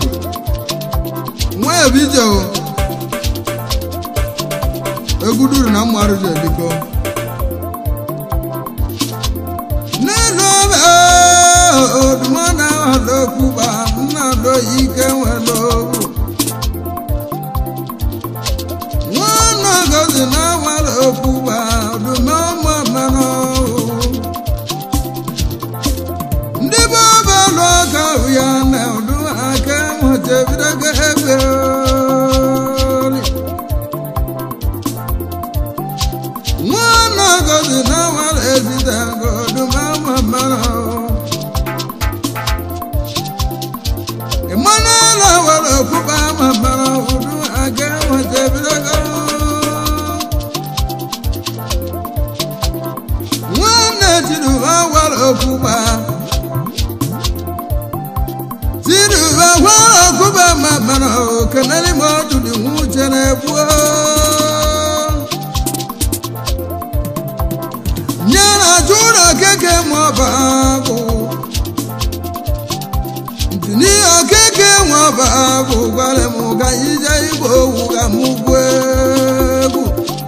nwa ebije o egwu duru na mmadụ ji eliko n'elu ọba oduma na ọdọkwuba mmadụ ike nwere ogwu nwanne gozi na nwere okwuba oduma ụmụ mmanụ ndị bụ ọba lụ aka ya na ụdụ aka nweta ebido ga egbe ori. nwanne gozi na nwere ezite ngo oduma ụmụ mmanụ Emmanuel awara okwuba ma mara ụdụ aga nweta ebido ga nwanne tinubu awara okwuba tinubu awara okwuba ma mara okenere ma ọdụdụ nwuche na-egbu nyere jụrụ okeke ma ọ bụ agụ ní okeke wọn bá bò gbalẹ̀ mú ká yíjẹ́ ìbò wù ká mú gbé egwu.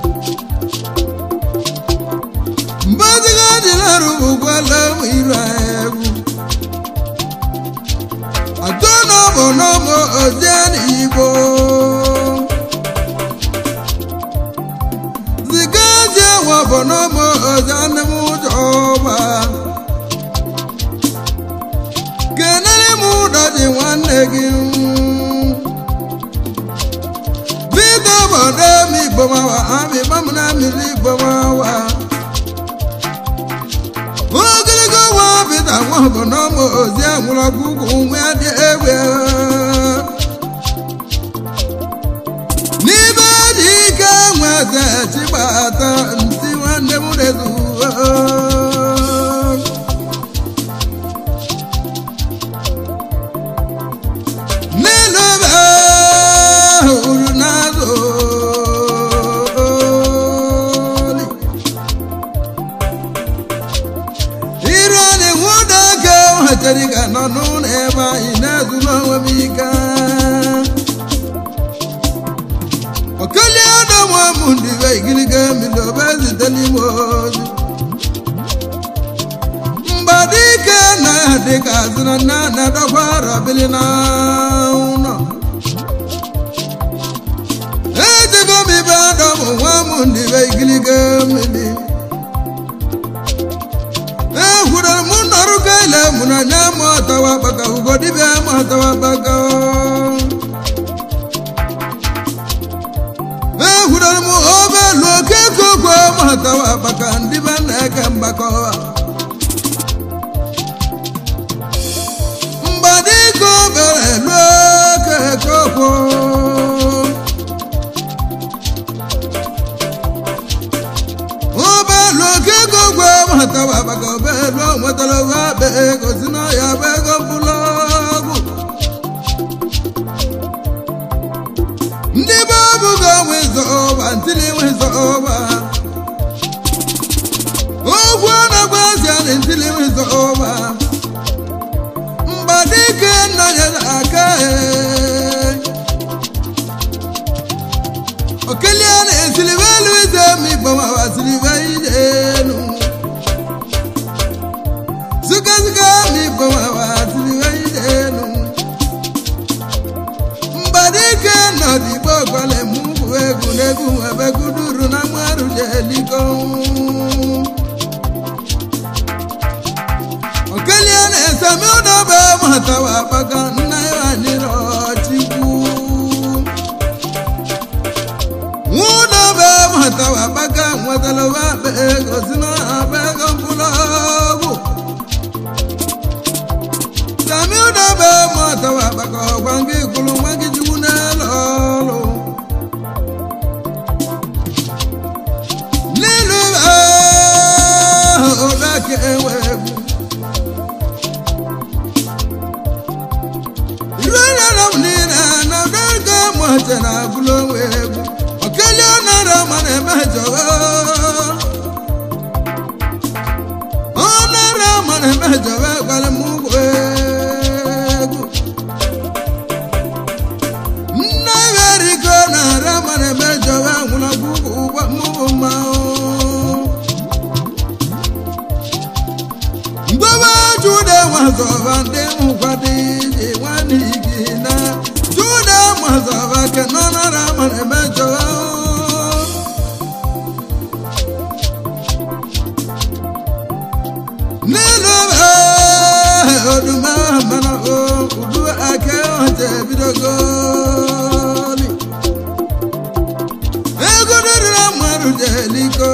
mbọ́síkà dìlẹ́rù bò gbalẹ̀ mú ìrà egwu. àtọ́nàbọ̀ nọ́mọ ọ̀jẹ́ n'ìbò. zika jẹ́ wọn bọ̀ nọ́mọ ọ̀jẹ́ ní mú jọba. kenere m ụdọ dị nwanne gị biko obodo m igbomawa amịgba m na mmiri igbomawa ogologo nwa bita nwa bụ na ụmụ ozi enwere ọgwụgwụ nwa dị egbe n'ime dị ike nweze chigbata ntị nwanne m rezuo n'elu ebe uru na-azụ oli. iru anyị nwụda ka nwetara ga nọ n'ụlọ ebe anyị na-ezuru onwe m ike okelie ọdọmụ m ndị be igiriga mmiri obe zite n'ime ozi mgbadike na dịka azụrụ na na-adọkwa rabili na ụlọ ejego m ibe adọmụ nwa m ndị be igiriga mmiri ekwuru m nọrụ ka ile mụ na nya m ọtawa gbaka ugodibịa m ọtawa gbaka ekwuru m obelu oke kokwe m ọtawa gbaka ndị be na-eke mgbakọ mgbadiko obere luo kekokwo obelu okekokwo matawa maka obelu nwetara owe akpa ego si na ya bụ ego mkpụlọgwụ ndị be ọbụgo nwezo ọba ntili nwezo ọba ogwu na-agba azịa na ntili nwezo ọba mgbadike nna ya na-aka okelie na-esilibe elu ize ma igbomawa silibe ijenu zụgaziga ma igbomawa silibe ijenu mgbadike nọdigbo gwale m bụ egwu n'egwu ebe guduru na mmarụ jeliko okelie na-esemi ụdọbe matawa akpaga nna ya anyịrị ọchịkwu nwụdọbe matawa akpaga nwetara ụwa akpa ego si na akpa ego mkpụrụ ọgwụ sami ụdọbe matawa akpaga ọgwa ngị kwuru nwa gị chukwu n'elu ọrụ n'ilu ụda ka enwe egwu irunara m niile na ụdọga mụche na agụlụ onwe egwu okelie nara ma na-emejọ ọnara ma na-emejọ gwara m ụgwọ egwu mazaba ke nọnara mara emejọ n'elu ebe oduma mana o udu ake ọja ebidogoli ego dịrịra mmadụ jeliko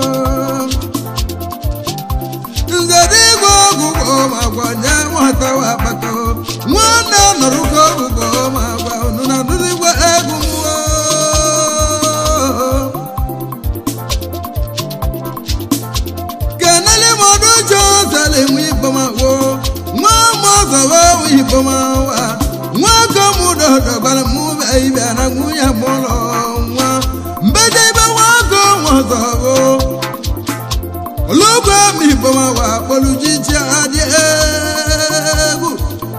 nzere igwe ọgwụgwọ ma gwanye nwata wa kpata nwanne nọrụgo ọgwụgwọ ma gwa unu na ndụzigwe egwu mmụọ kenele mọdụ jọ zele nwe ibọmawo nwa mọzọwa nwe ibọmawa nwa kọmụdọ dọgbara mụ be ibe na nwunye mụlọ nwa mbeje ibe nwa kọ mọzọwo ológun mi bọ́mọ wà pẹ̀lú jíjí adé egwu.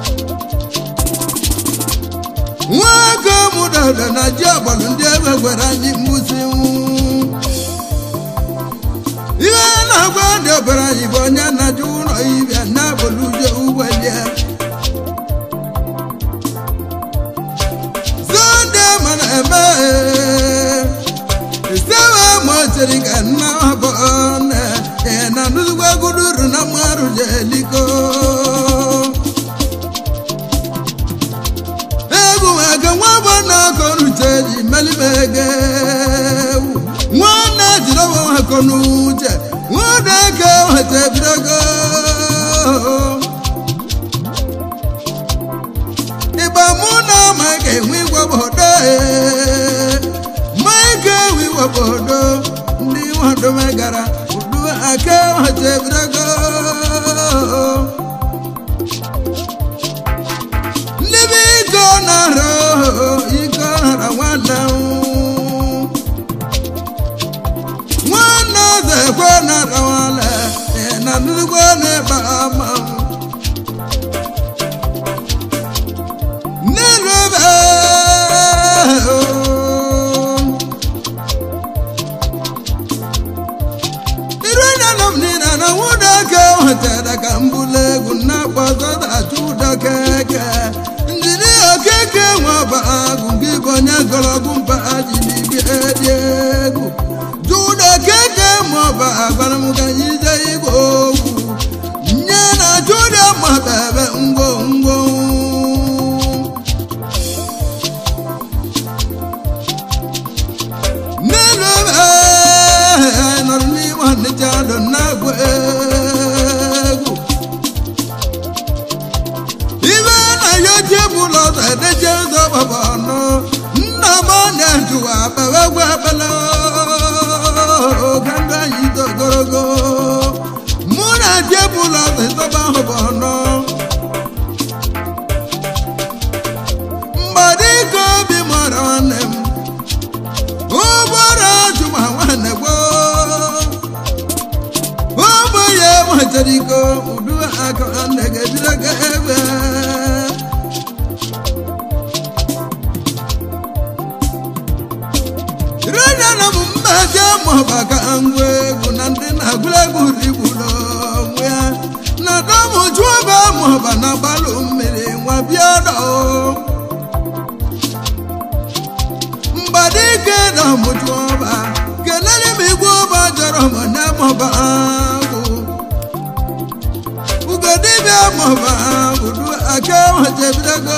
wọ́n kọ́ mu dọ̀dọ̀ na jí ọ̀bọ̀lù ndị egbègbèrè anyị mgbụsị nwụ. ihe na-agwa ndị obere anyị bụ onye na-ajụ ụlọ ibe na bolu je ugbelie. zonde mana eme isewe mochiri ka nna abụọ na na nuzugbo guduru na mmarụ jeliko egwu maka nwa bụ na akọnuche ji melimege nwanne jiri ọgwụ akọnuche nwanne eke weta ebidogo ịgba mụ na maka enwe igwebodo maka enwe igwebodo ndị nwado megara udu ake weta ebidogo ndị bụ iko nara iko nara nwanne m nwanne ọzọ ekwe nara nwale na nnukwu na-ebe ama n'elu ebe iru na m nina na nwụda ke nwetara ka mbụlụ egwu na-akpọzọda achụ ụda keke njiri okeke nwaba agụ gị bụ onye gọrọgwụ mba ji n'ibi edi egwu jụda keke maọba agwara m ka anyị jee igwe okwu nye na jụda maba ebe ngwo ngwo n'elu ebe anyị nọrọ n'ime ọnịcha dọ na-agwa egwu ibe na ya jebụlụ ọzọ edeje ụzọ gbaba ọnụ nna m na-ejụwa abawegwu abala oge ndị anyị dị ogologo mụ na jebụlụ ọzọ ịzọba ahụ bụ ọnụ mgbadiko obi mara nwanne m ụgbọrọ jụma nwanne gboo ụmụ ya machara iko udu aka nne ga-ejire ga egbe rena m mmeje maọbụ aka ngwa egwu na ndị na-agụrụ egwu rigburu onwe ya na dọmụ chụọba maọbụ na gbalụ mmiri nwa bịa dọọ mgbadike na mụtụọba kelere m igwe ọba jọrọ m na mọba agụ ugodibịa mọba agụ du aka nwechebidogo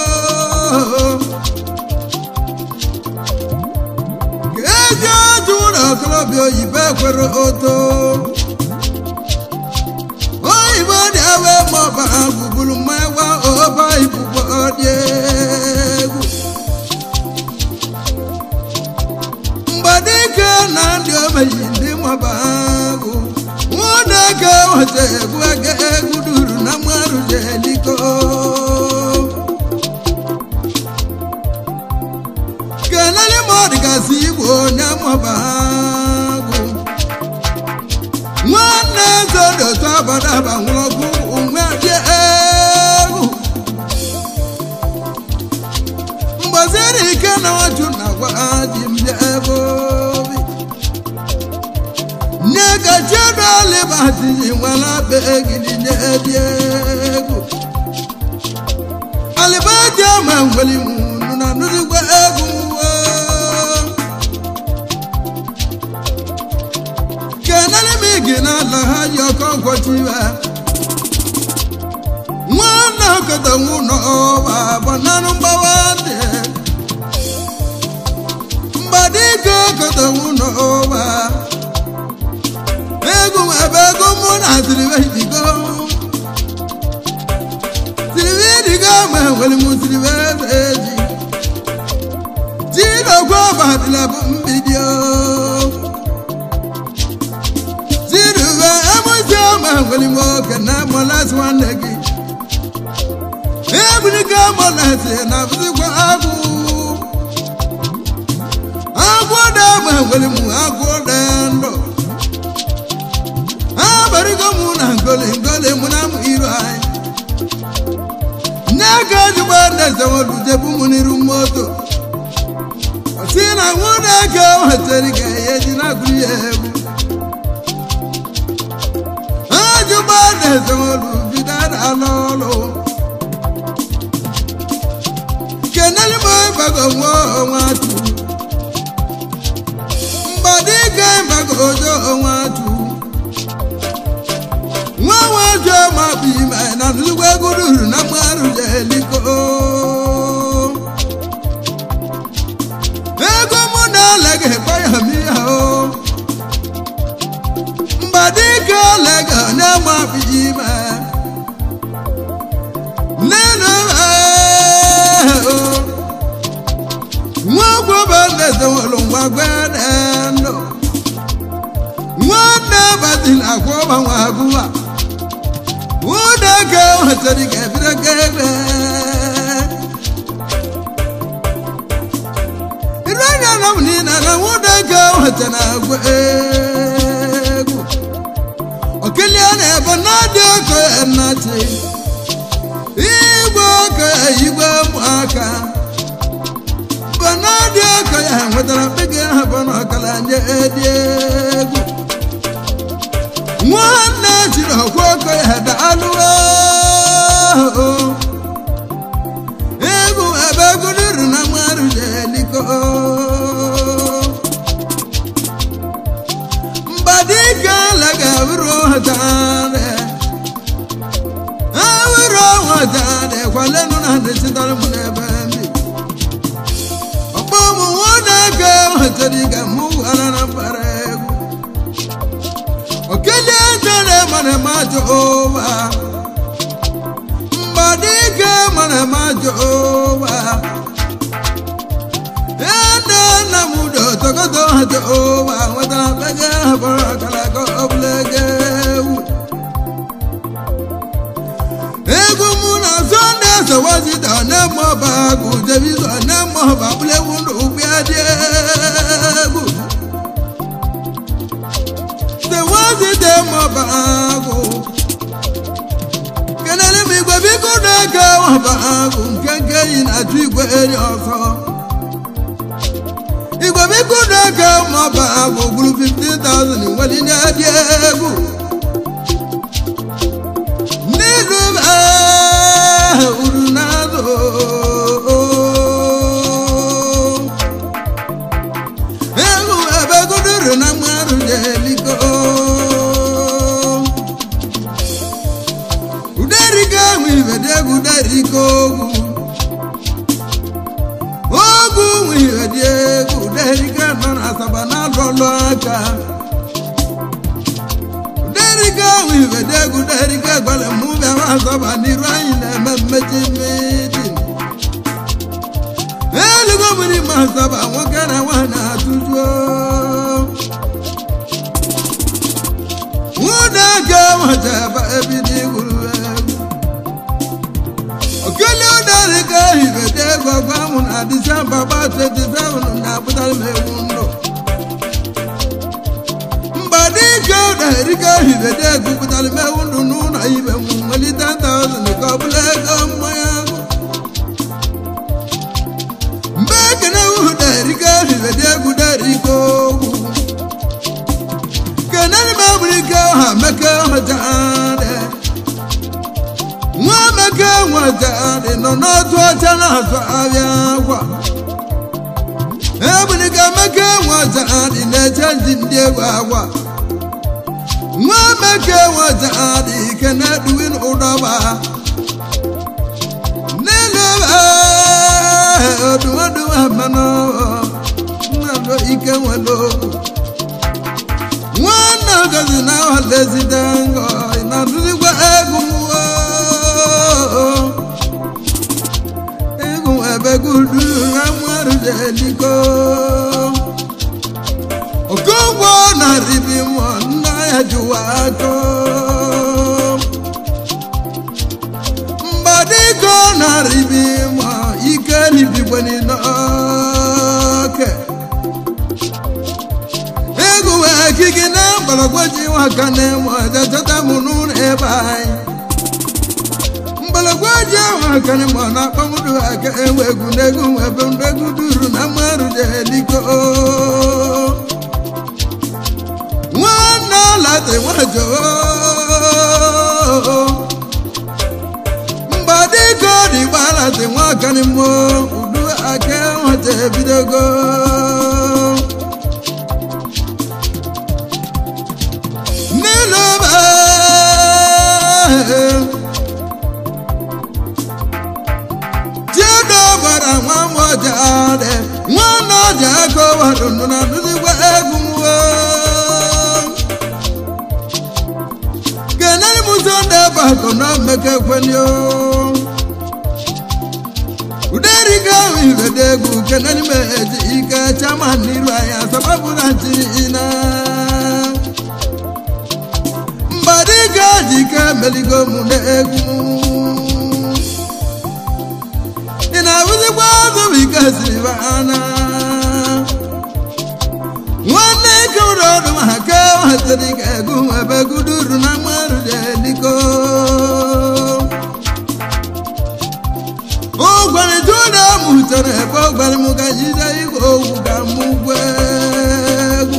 ga-eji ọjụ ụlọ okorobịa oyibo ekwere oto oyibo dị awe mọba agụ bụrụ mmewa ọba ibubo dị egwu mgbadike na ndị omeyi ndị maba agụ nwadeke weta egwu ege egwu duru na mmadụ jeliko kelele ma ọ dịgasị igbo onye maba agụ nwanne eze dị otu abadaba nwụrụ ọgwụ onwe dị egwu mgbaziri ike na ọjụ na gwa ji mbịa ebe obi nye ka chedo alịbatiji nwere be egidi nye dị egwu alịbaji ama nwere munu na nụzigwa ochiwe nwanne okete nwụnọ ọba bụ nanụ mgbawa dị mgbadike okete nwụnọ ọba egwu ebe ego mụ na tiribe digo tiribe digo ma nwere m tiribe eji jinokwu ọbadịla bụ mbidio tirube emuzi ọma nwere m oke na mọlasị nwanne gị ebunigo mọlasị na bụzikwa agwụ agwụ dị ama nwere m agwụ dị ndụ abarigo mụ na ngoli ngoli mụ na mụ iru anyị nye ka ejigbo ndezewolu jebu mụ n'iru moto si na nwunye ka wetara ga ihe ji na-agụrụ ya egwu ajụgba ndezewolu bidara n'ọlụ keneli m bago nwa onwe atụ mgbadike bago ojo onwe atụ nwa nwa ojo ma bụ ime na nnukwu egwu ruru na mmarụ jeliko ego mụ na-elega ekpaya m ihe o mgbadike lega na-ama bụ ime nenu nwa gwọba ndezewelu ngwa gwede ndụ nwanne batila akwọba nwa agụwa ụda ka wetara ga ebire ga ebe iru anya na m niile na nwụda ka wetara agwa egwu okelie na ebe na dị oke nnati igwe oke igwe ụmụaka bụ na dị oke ya nwetara mkpege ha bụ na ọkala nye dị egwu nwanne jiri ọkwa oke ya daalụ egwu ebe gụrụrụ na mmadụ jeliko mgbadike lega bụrụ hatare awụrụ hatare kwalenu na ndesitere m n'ebe mbi ọkpọ ụmụ nwanne ka wetara ga mụ gwara na mbara egwu okele jere mana majo owa mgbadike mana majo owa ede na mudo togodo hajo owa nwetara bege habara kalago oblege ewu egwu mụ na sonde sowazida nemo bagu jebizo nemo babule wundu ụgbịadị egwu sewazide mọbaagụ kenere m igwe biko na-ege mọbaagụ nke nke yi na-atụ igwe eri ọzọ igwe biko na-ege mọbaagụ gburu 15,000 nwere nye dị egwu n'izu uru na-azụ egwu ebe guduru na mmadụ na-eliko uderika ahụ ibede egwu derika ogwu ogwu nwe ibede egwu uderika nọ na asaba na alụlụ aka uderika ahụ ibede egwu derika gwara mụ bịara asaba n'iru anyị na-eme mmechi mmiri elugo mmiri ma asaba nwoke na nwaanyị na-atụjuo nwụda ga nwetaba ebido igwuru egwu okele ụdarị ka hibede ego gwa mụ na disemba gba 27 na-apụtara m egwu ndụ mgbadike ụdarị ka hibede ego pụtara m egwu ndụ n'ụlọ ibe m nwelite 1000 ka ọ bụla ego mmanya agụ mgbe ekene ụdarị ka hibede egwu darịka ogwu kenani ma burike ha meke ha jaade nwa meke nwa jaade nọ n'otu ọcha na-azụ ahịa akwa ebulike meke nwa jaade na-eche ndị ndị egwu agwa nwa meke nweta adị ike na-eduwin ụdọba n'elu odumodumo mmanụ nnado ike nwelo nwanne ogozi na ọlezide ngọ na-adụzikwa egwu egwu ebe gudu na mmadụ jeliko okongwo na ribi mọ nna ya jụwa akọ mbadiko na ribi mọ ike nibigweni n'oke egwu ekiki na mgbọrọgwụ nwaka na-enwe jachata m n'ụlọ ebe anyị mgbọrọgwụ ji nwaka na mọ na akpọmụdụ aka enwe egwu na egwu ebe ndegwu duru na mmadụ jeliko nwanne alate nwajo mgbadiko dị gbalate nwakani mo udu aka nwata ebidogo n'ịlụba chiedo gwara nwa mọja dị nwanne ọja aka wadụ ndụ na ndụzigwa egwu nwo kenani muso nde bako na meke kweni o uderi ka wiwe degu kenani meji ike chama niru aya sababu na tina mbadi ka jike meligo mu degu ina wuzi kwa zubi ka siribana nwanne kewuro ọdụm ha ka hatara ka egwu ebe guduru na mmadụ jeliko ụgwara juda mụtara ebe ọ gwara m ka jide igwe owu ka mụ gwa egwu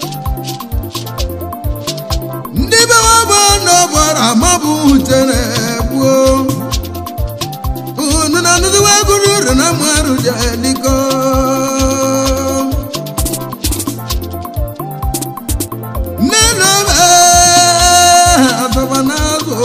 ndị be nwabụ n'ọgbara amabụ hutere gbuo unu na nụziwa guduru na mmadụ jeliko nínú bẹ́ẹ̀ àtọ̀bọ̀nàgò.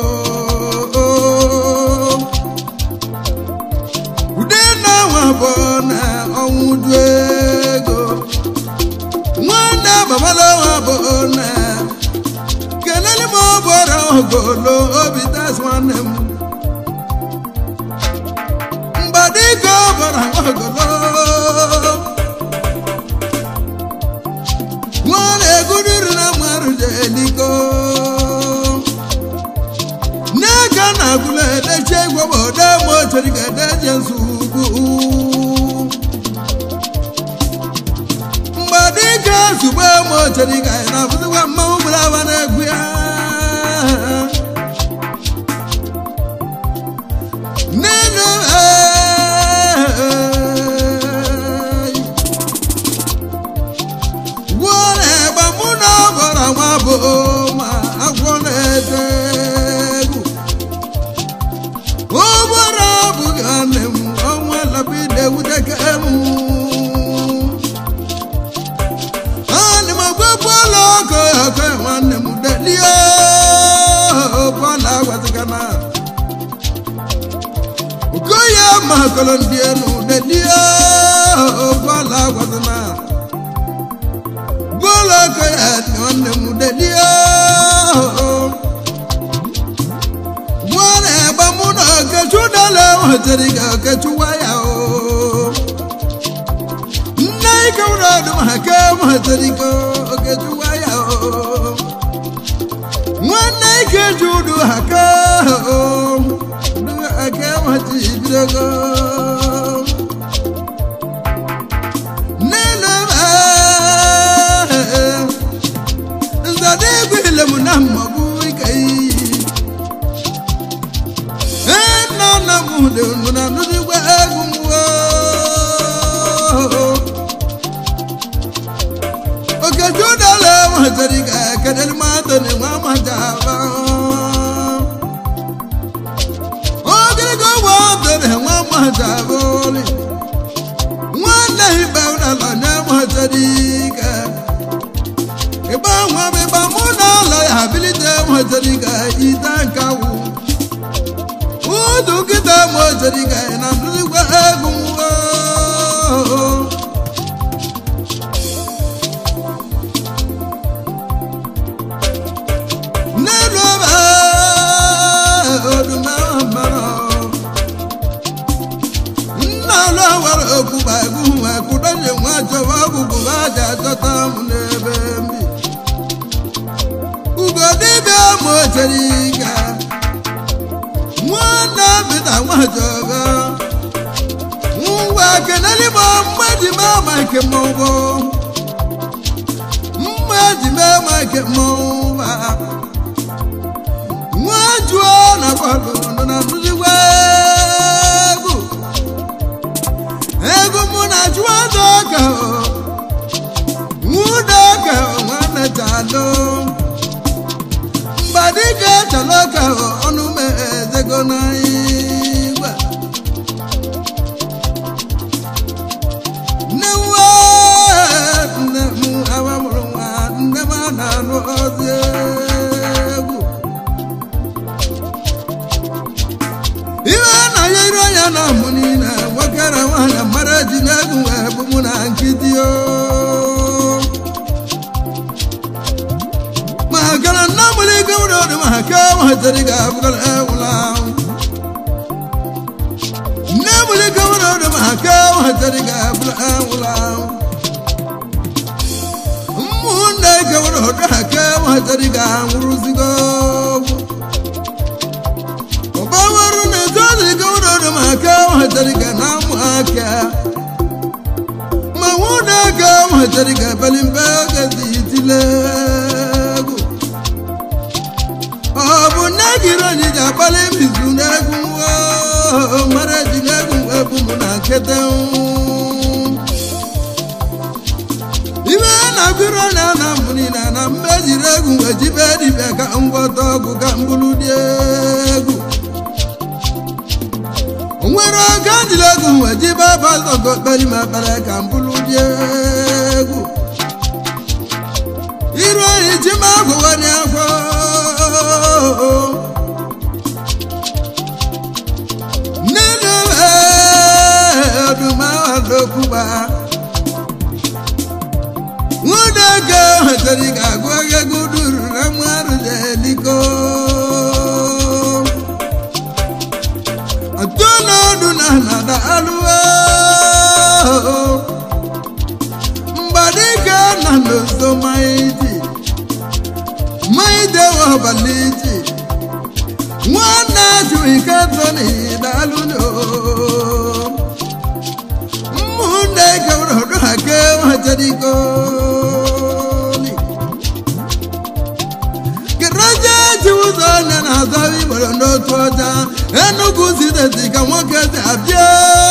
Ude náà wà bọ̀ na ọ̀hún du ego. Nwanne babala wà bọ̀ na. Kelele m bọrọ ogolo obi tas nwanne m. Mgbadiko bọrọ ogolo. nwana eguduru na mmarụ jeliko n'aka na agụla edeche igwebe ode motori ga edeje nsogbu mgbe dịka zugbo motori ga na abụzikwa mmanwụ gburu aba na-egwu ya n'elu gwọrọ egbe mụ na gwara nwa bụ ma agwọ na-ete egwu ụgbọrọ abụghị nwanne m ọnwa lapide wuteke m ana m agwa bọọlụ ọkụ ọkụ nwanne m delie bọọlụ agwazigana okoye makọlọ ndị enu delie bọọlụ agwazina bọ́ọ̀lù kẹ́yà ni wọ́n lè mú délé ọ́. wọ́n lè bá múná kẹ́tù dálẹ̀ wọ́n tẹ̀lé kẹ́tù wáyà o. nná ìkẹ́wùrọ̀ ọdún àkẹ́ wọ́n tẹ̀lé kẹ́tù wáyà o. wọ́n ná ìkẹ́tù dùn àkẹ́ o. dùn àkẹ́ wọ́n ti bí dọ́gọ́. nzadegwele m na mmagbu ike nna nna m dị ndụ na ndụdịgwa egwu mwo okejudala matari ga kedel matani nwa majaba ogirigo watani nwa ojeriga na ndụzigwe egwu oo. n'elu ọba odume mmanụ nna ụlọ nwere okwuba egwu wee kwudoje nwa chọwa ọgwụgwụ ha ji achọta m n'ebe mbi ugo dibịa ma ochere ike nwanne bita nwajọba ngwa kenelimo mmaji mee ma nke mmọnwụ mmaji mee ma nke mmọnwụ nwajuo na bọọlụ nọ na ndụzigwe egwu egwu mụ na chụọ ọzọ ka nwude ka nwanne chalụ mgbadike chalụ ka ọnụ m ezego n'igwe nne nwa nne m awa mụrụ nwa nne m a na-anụ ozi egwu ihe na ya iru anya na mụ niile nwoke na nwaanyị mara ji na-egwu wee bụ mụ na nkịtị o ma gara nna mụrụ ike nwere ọdị ma ka nwahatara ga abụgara ewula nne mụrụ ike nwere ọdị ma ka nwahatara ga abụgara ewula ụmụnne ike nwere ọdị ha ka nwahatara ga nwụrụzigo ọbawarụ na ezozi gawụrụ ọdụ maka nwahatara ga na amụ aka ma nwụna aka nwahatara ga abalị mbe gazi itile egwu ọ bụ nne gịrị onye ji akpali mbizu n'egwu oo, mara ji n'egwu ebu mụ na nkete ibe na-agụrụ na na mbụ niile na mbe jiri egwu ejibe dibịa ka ngwọta ọgwụ ka mbụrụ dị egwu nwere oge njiri egwu wee jibe bazọgo kperi ma kpere ka mbụrụ dị egwu iru oyi ji ma agwụwanye afọ nínú ọdụmawadokwuba nwụdege hetari ga-agụ egwu duru na mmadụ jeliko atụnọdụ na nada alụwa mgbadike na n'ozo maiji maide wabaliji nwanne juike toni dalụlo ụmụnne kewrodo ha ke wajarigoli garaje ji ụzọ onye na-azọ igboro n'otu ọja enugwu zidezi ka nwoke si abịa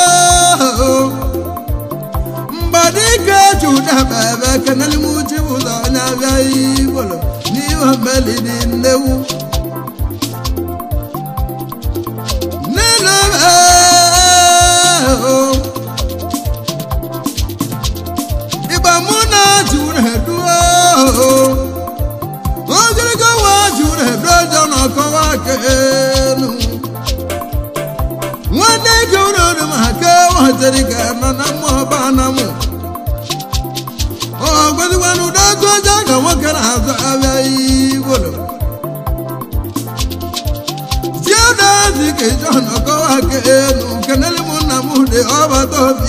mgbadike judaba ebe kenelimuchi ụzọ onye abịa igboro n'ihe melidi nnewu ịgba mụ na jụrụ eduo ogologo nwa jụrụ edu ọjọọ na ọkọwa kenu nwanne gị ụlọ ọrụ ma ka waziri ga nọ na mmụọ ba na mụ ọ gwazikwana ụdọ ọjọọ ọjọọ ka nwoke na-azụ abịa igbolo jiodazi ka john ọkọwa kenu kenele mụ nna m dị ọbata obi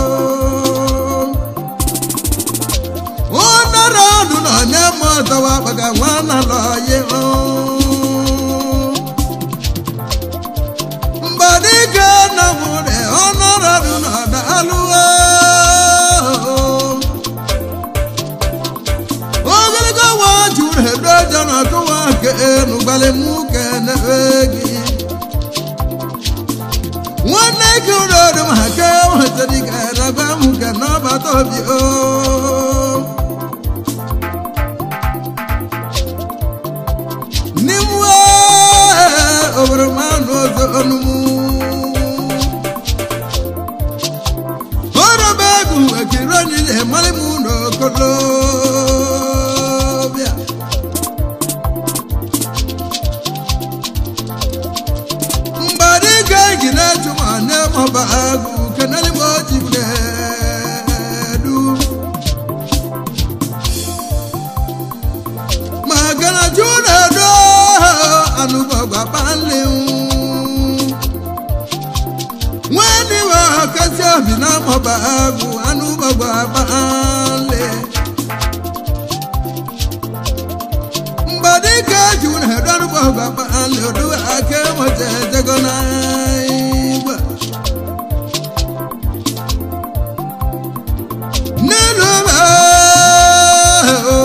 ụnara ọdụ na onye ma ọzọwa gbaga nwana lọye mgbadike na m dị ọnara ọdụ na ọda alụwa ogologo nwa jụrụ edo ọjọọ na ọkọwa kenu gbalị mụ kene gị nwanne gị ụlọ ọrụ ma ka nwetara ike raba m ka n'ọbata obi o n'ime obodo m anụ ọzọ ọnụmụ ọrọba egwu ekiri onye na-emali m n'okolobịa mgbadị ga-eji na-echu ma ọba agụ anụ gbagba akpali mgbadike ju na edorụ gbagba akpali odu aka enweta ejego na igwe n'elu ebe ahụ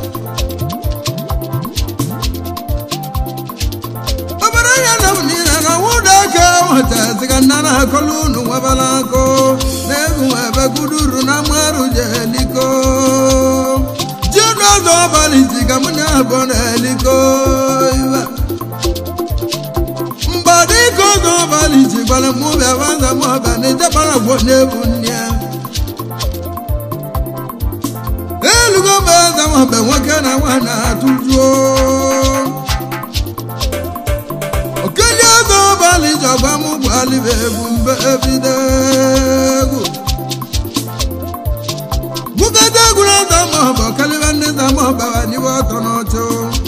obere ya na m niile na nwụda aka nweta ziga nna na akọlụ unu nwebala nkụ na egwu ebe guduru na mmarụ jeliko jiọnụ ọzọ ọbalị ziga mụ na abụọ na eliko iwe mgbadike ọzọ ọbalị ji gwara mụ bịa baza m ọbịa na ijebara gwọ na-ebu nne ya elugo mgbe eze nwambe nwoke na nwa na-atụjuo okenye ego ọbalị ji ọgba m bụ alibe ebu mbe ebido egwu bukata egwuru ọzọ ma ọ bụ kalibe ndị nta ma ọ bara n'iwe ọtọ n'ọchụ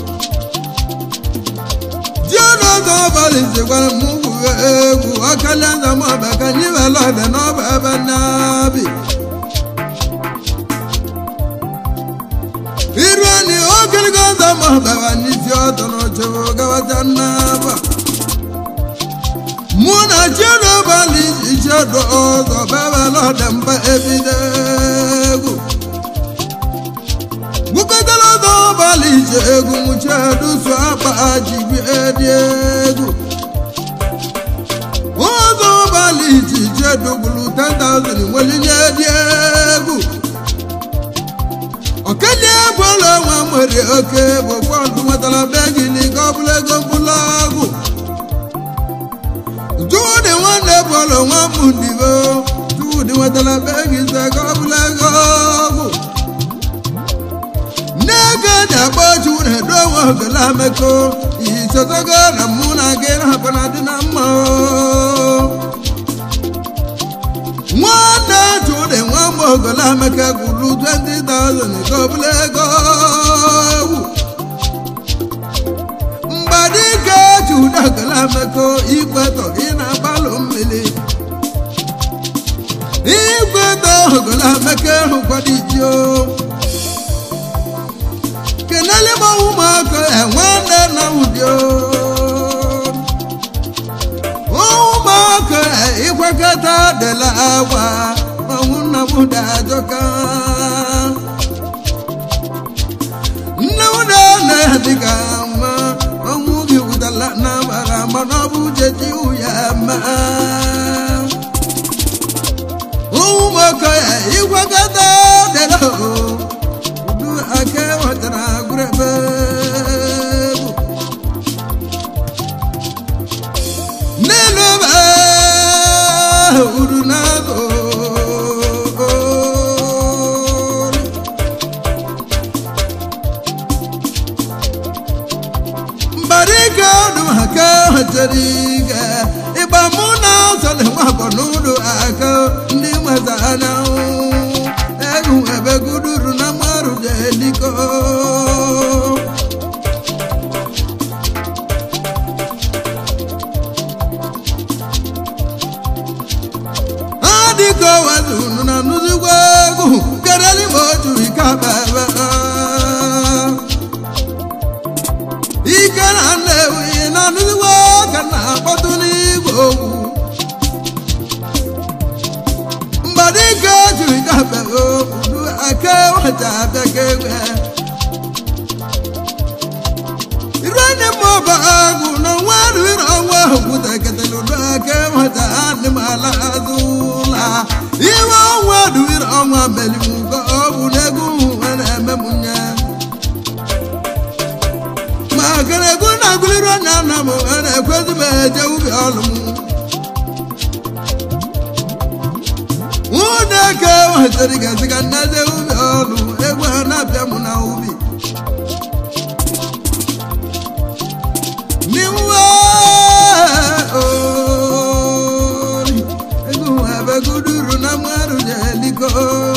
ji ọnụ ọzọ ọbalị ji gwara m gwuwe egwu ọkalia nza ma ọ bụ ka anyị were ọdị n'ọba ebe nnabi iru ni ogologo ọzọ ma ọ bara n'isi ọtọ n'ọchụ gawaja nnaba mụ na chiedobalị ichedo ọzọ bebela ọdịmba ebido egwu gwukọtara ọzọ ọbalị ije egwu mụchedusu akpa jibi edi egwu ọzọ ọbalị iji chedogburu 10,000 nwelinye edi egwu okenye bụla nwa nwere oke bụ fọdụ nwetara begili ka ọ bụla ego mkpụrụ ọgwụ Judi nwanne bụlụ nwa m ndibo Judi nwetara begi ise ka ọ bụla ego ọgwụ Nneka na-akpọ Judi edo nwa ogele ameko isotogo na mụ na gị na-akpa na dị na mma o. nwanne Judi nwa m ogele ameka gwuru 20,000 ka ọ bụla ego ọgwụ mgbadike Judi ogele ameko ikwetọ ị na-agbalụ mmiri ikwetọ ogele ameka hụkwadijio kenele m ụmụaka enwanne na ụdio ụmụaka ikwekọta dela agwa ọnwụ nna m dajọka nne m na dịka mma ọnwụ gị wụtala na mara mana ọ bụ jeji ya ma ụmụaka ikwekọta dela udu aka nwetara gụrebe n'elu ebe uru na-azụ mbarika ọdụ aka nwetara ike ịgba mụ na ọsọlị nwabọ n'ụlọ aka ndị nweta anyanwụ egwu ebe guduru na mmarụ jeliko adịka wazunu na nụzigwa egwu kereli ma otu ike bebe ike na nnewi na nụzigwa ka na-akpọtụ n'igwe okwu mgbadike jiri gafee obodo aka wata abịaga egwe irene mọba agụ na nwa riri ọnwa okwuta ketele udo aka wata adị m ala azụla iwe ọnwa duwiri ọnwa melimugo ọ bụ n'egwu nwere eme m nye ma kere egwu na-agụliri onye nna m nwere ekwezi m eje ubi ọlụ m ụdeke wetara gaziga nnede ubi ọlụ egwu ha na-abịa m na ubi n'iwe ori egwu ebe guduru na mmadụ jeliko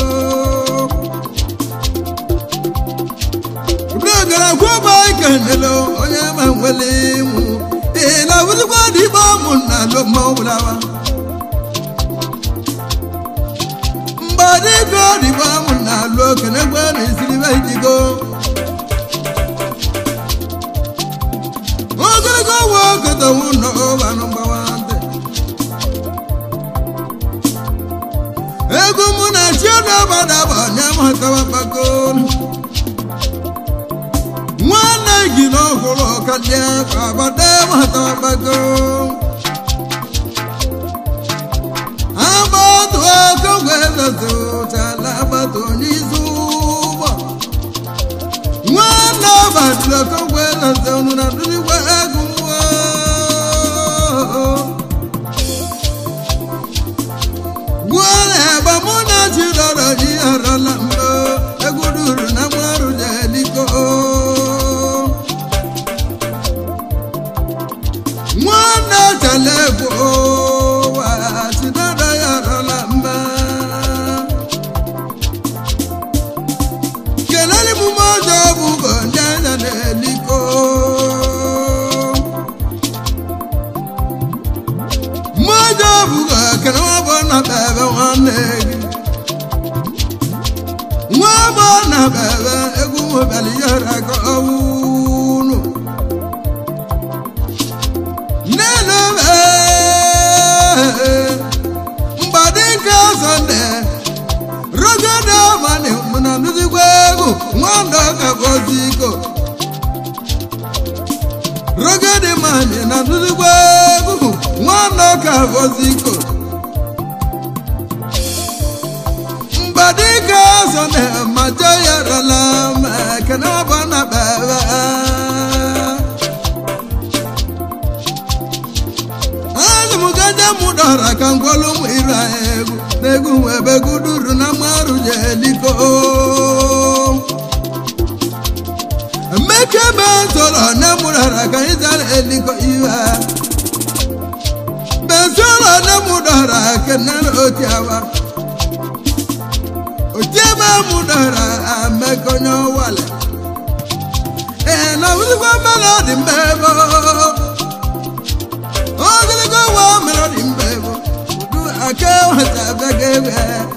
brogara kwụba ikenelo onye ma nwere ịmụ ịla wụzikwa dịbe ọmụ na alụ ma ọbụlawa dịka ọdịgbo amụ na-alụ okene gbe na isiribe idigo ogologo nwa ogodowu nọ ụbanụ mgbawa ntị egwu mụ na chiodobadaba nyamatawabago nwanne gị n'ọhụrụ ọkalia ka abada matawabago agbatu aka welozo chala agbatu n'izu ụgbọ nwanne agbatu aka welozo nụ na dụligwe egwu gwara egbe mụ na chidọrọ ji arọla mbọ egwu duru na mmarụ jeliko nwanne chala egwu wa chidọrọ ya arọla mba kelele m mọjọ bụ bụ ndị anya na-eliko mọjọ bụ kene nwa bụ na bebe nwanne gị nwa bụ na bebe egwu mobali yara ka ọwụnụ nene mgbadị nke sọnde rogede mani mụna nuzigwa egwu nwanda ka bọziko rogede mani na nuzigwa egwu nwanda ka bọziko mgbadị nke sọnde majo yarala ma kene ọbọ na bebe azụmụgaja mụ dọra ka ngwọlụ mụ ira egwu n'egwu ebe guduru na mmarụ jeliko mmeke be ntọrọ na mụrara ka ịzara eliko iwe bensọrọ na mụ dọra kenere otiawa otiebe mụ dọra amekonye ọwale ee na wụzikwa mmadụ dị mbe ebe ogologo wa mere ọ dị mbe bụ du aka nweta begebe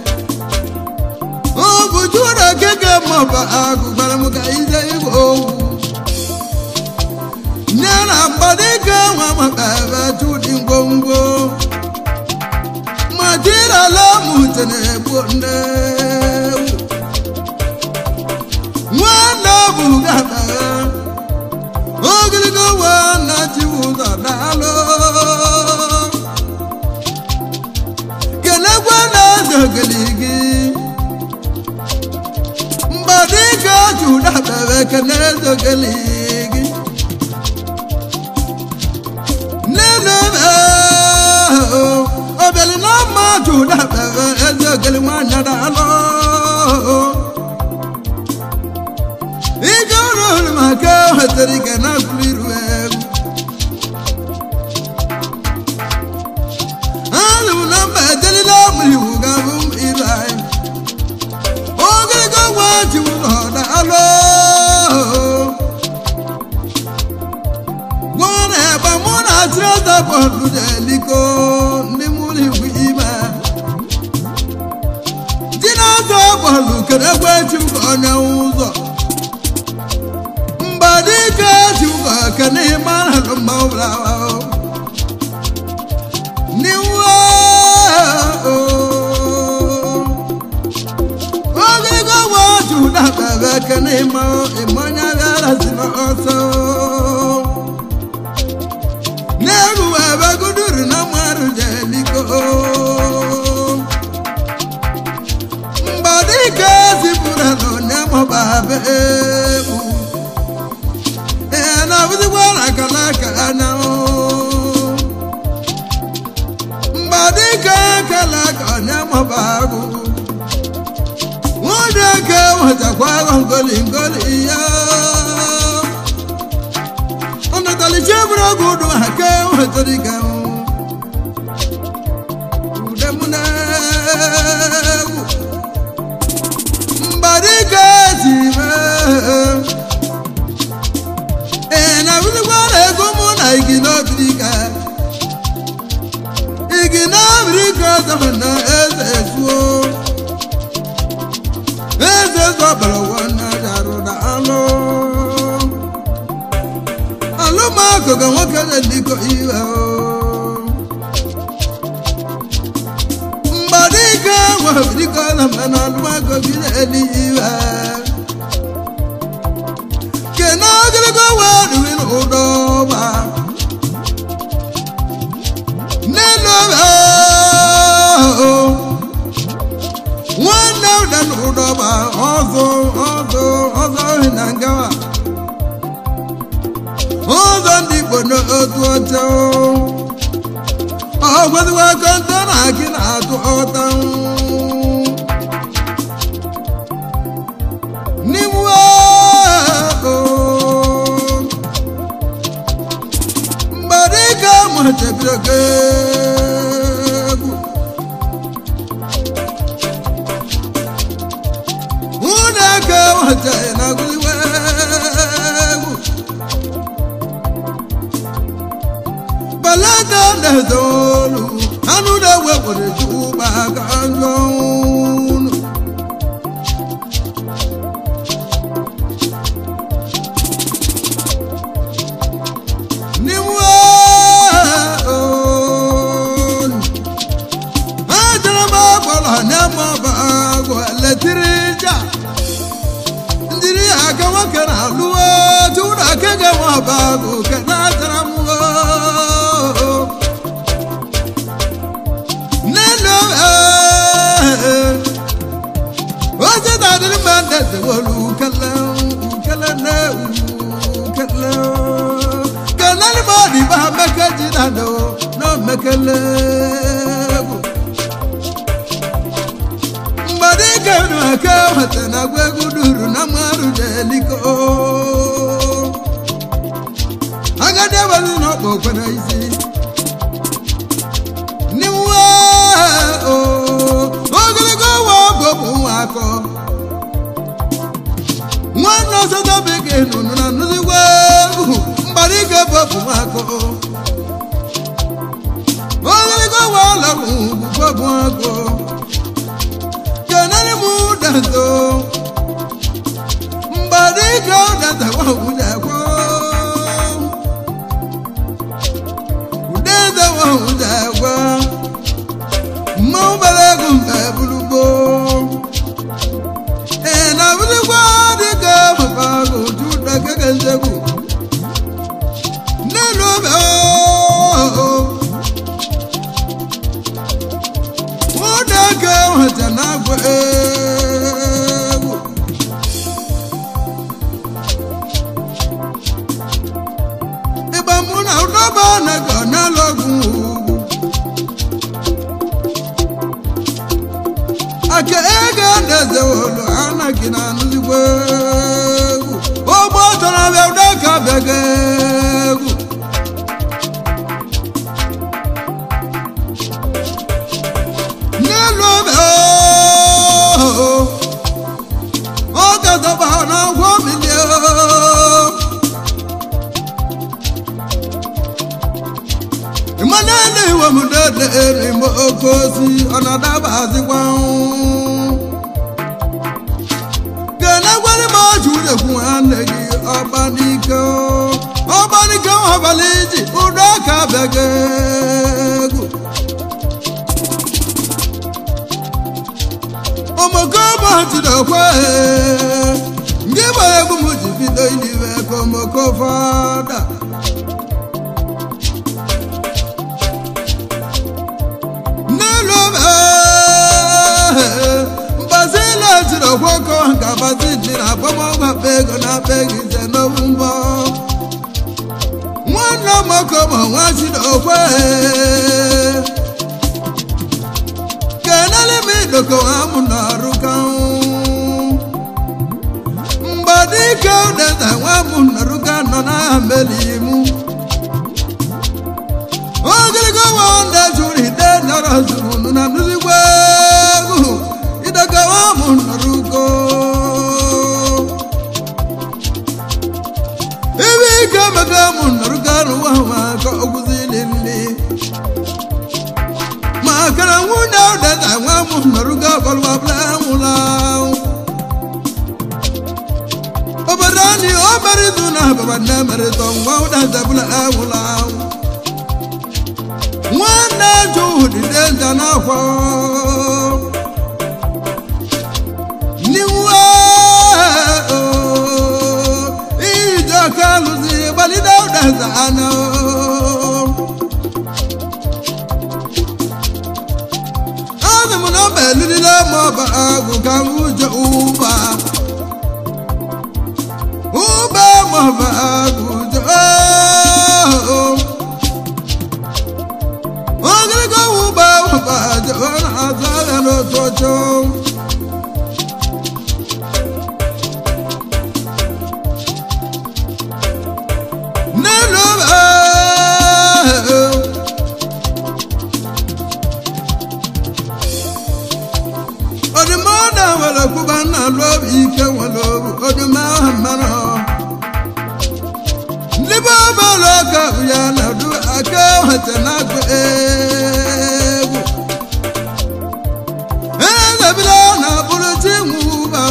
ọ bụ jụrụ okeke maọbụ agụ gwara m ka ize igwe owu nye na mgbadike nwa maka ebe chụdị ngwongwo ma jirala mụte na-egbu nne ewu nwanne bụ gaba ogologo wa na chiwu ụzọ daalụ kelekwa na ezogeli gị mgbadịka jụdabere kene ezogeli gị nenebe obeli na mma jụdabere ezogeli nwanyị daalụ ike ọrụ maka wetara ike na agụrụ iru egwu anụ m na mba ejelila m iwu ga-abụ m iru anyị ogologo nwa ji ụlọ daalụ gwara ebe mụ na achịrịza bọọlụ jeliko ndị mụrụ iwu ime ji na-azọ bọọlụ kere egbe chi m ka onye ụzọ mbadike ji ụzọ kene ịmara alụ mma ụbara niwe ogologo nwa ji ụda bebe kene ịma ịmanya bịara si n'ọsọ n'elu ebe guduru na mmadụ jeliko mgbadike zipụrụ na onye mọbabe egwu ee na abụzikwa na akala aka anya mgbadike kala aka onye mọbagụ nwunye ke nwetakwa agụ ngoli ngoli ya ọnụtalichi bụrụ ọgụ ụdụ ha ke nwetara ike udemnegwu mgbadike ji mee ee na abụzikwa na ego mụ na igi n'obirika igi n'obirika ọzọ na eze ezuo ọbara nwanne darụ na alụ alụmakụ ka nwoke na-eliko iwe mgbadike nwebidiko na mmanụ alụmakụ gị na-eli iwe kena ogologo wee riri n'ụdọ ọba n'elu ọba nwanne ụda n'ụdọba ọzọ ọzọ ọzọ ohi na ngawa ụzọ ndị igbo n'otu ọcha ọgwezikwa kọntọ na akị na-atụ ọta n'ime mgbadika mụchebiro egwu ụneke wata na agụliwe egwu balada na-ezolu anụ na-ewepụrụ ụba aka njọ unu n'ime olu ajara m agbara na-eme ọba agwụ letirija ndiri aka nwoke na-alụ tụrụ aka ga-enwe ọba agwụ ke na-atara m n'elu oche na-adịrị mma ndezewolu ukele ukele na ukele kelele ma ọ dị ba meke ji na do na mekele egwu mgbada ike nu aka nweta na agwa egwu duru na mmadụ jeliko agadi abalị na ọkpa okwe na isi n'iwe ogologo ụwa bụ bụ nwa akọ nwanne ọsọsọ bekee nụnụ na nnụzigwa egwu mgbada ike bụ bụ nwa akọ ogologo ụwa ọlọgwụ bụ bụ akọ kenere m ụdazo mgbada ike ụdaza wahụdakwa udeze wahụdakwa mmanwụ bara ego mba bulugbo ee na bulugbo dịka maka otu dakeke nzegwu n'elu obe ụdaka nweta na-agwa egwu ịgba mụ na ụdọba na-aga n'ala ọgwụ ugwu aka ego na-eze olu anaghị na anụzigbo egwu ụgbọ tọrọ bịa ụdaka bịaga egwu n'elu obe ọ gazaba n'agwọ milie ịmanele iwe m dede erigbo oke osi ọ na-adabazikwa kenegwere m ọjụ udekwu nwanne gị ọgbanike ọgbanike abalị iji ụdọ aka bịaga egwu omoko jidekwe ndị gbara egwu m ji bido iliwe ka omoko fada n'elu obe mbazila jiri ọgwọkọ ka bazi ji na agbamọgwụ akpa ego na akpa ego ise n'obu mbọ nwanne moko ma nwa jidekwe kenele m idoko amụ n'ọrụ ka mgbadike udeze nwa m nọrụ ka nọ n'agha melimu ogologo nwa ndị jụrụ ide nọrọ zuru na nnuzigbo egwu idoko nwa m nọrụ ko ebe ike mega m nọrụ ka n'ụwa maka ogwuzili nli makana nwunye ụdada nwa m nọrụgo ọbọlụwabla nwụla mere izu na ababa na emerịta nwa ụdazebụla ewụla awụ nwanne ju dide nza n'akwa niwe ije ọka alụzi gbalide ụdaza ana ana m na mba elirila ma ọba agụ ka m ụjọ ụba ụba ma ọba agụ ụjọ ogologo ụba ụba jọ na-azụ ahịa n'otu ọchọ n'elu ụba ọdụmọ na nwere kwụba nna alụ obi ike nwere obu ọdụmọ ahụ mmanụ ndị bụ ọbụla ọka bụ ya na du aka nweta na-agụ egwu ezebila na bụrụ chi nwụba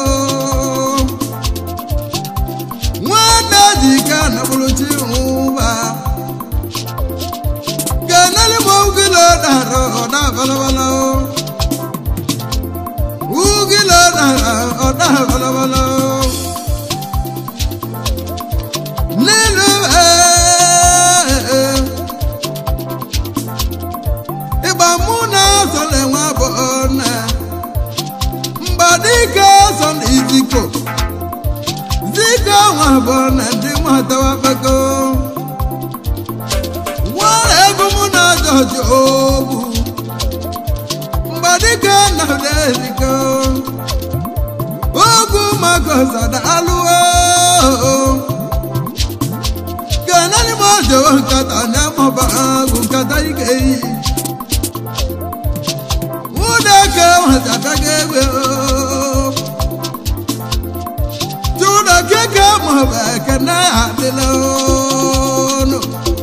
nwanne ji ike na bụrụ chi nwụba keneli m ugilo dara ọda balabala ugilo dara ọda balabala nílùú ẹ̀ ìgbà múná sọlẹ̀ wọn bọ̀ ọ̀nà mgbadike sọlẹ̀ iziko ziko wọn bọ̀ ọ̀nà ndị wọn tawa kpako wọn egwu múná jọjọ ogwu mgbadike na ụdị eziko ogwu maka ọzada alụọ kanani mojo nkata nyamọba agụ nkata ike yi wudeke nwatataga egbe tụda keke mọba ekene adịla ọnụ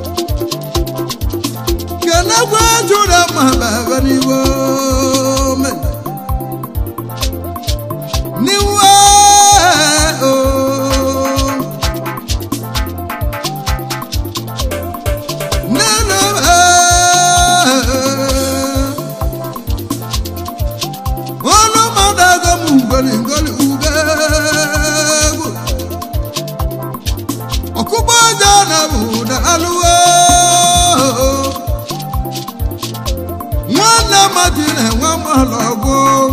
kenekwe tụda mọba ebe n'iwo me niwe o nínú olùmọ̀dágọ́ mú ngọ́lìngọ́lì ugegwu ọ̀kúgbọ́ ọjà náà mú dàlúwò nwanne mmadụ na-enwe mmalọgwụ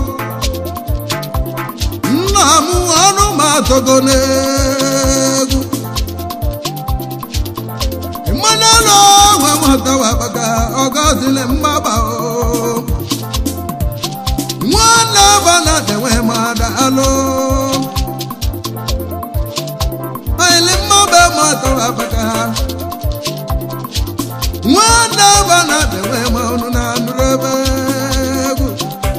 nna m ọnụ m atọgo n'egwu mmanụ nwe nwatawa baka ọgọzile mgbaba o nwanne bana dewe mada alụ aili mmaba matawa baka nwanne bana dewe ma ọnụ na nrebe egwu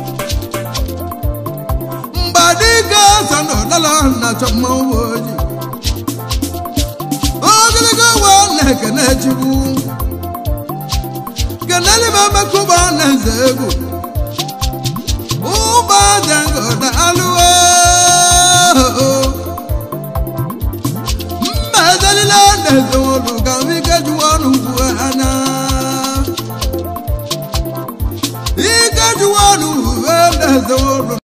mgbadike so n'ụlọlọ na chọmmanwụ ojii ogologo nwa na-ekene chukwu keneli m emekuba na eze egwu ụba dengo na alụwo mma ezelile na eze olu ka m ike juwa ọnụ ugwu anya ike juwa ọnụ uwe na eze olu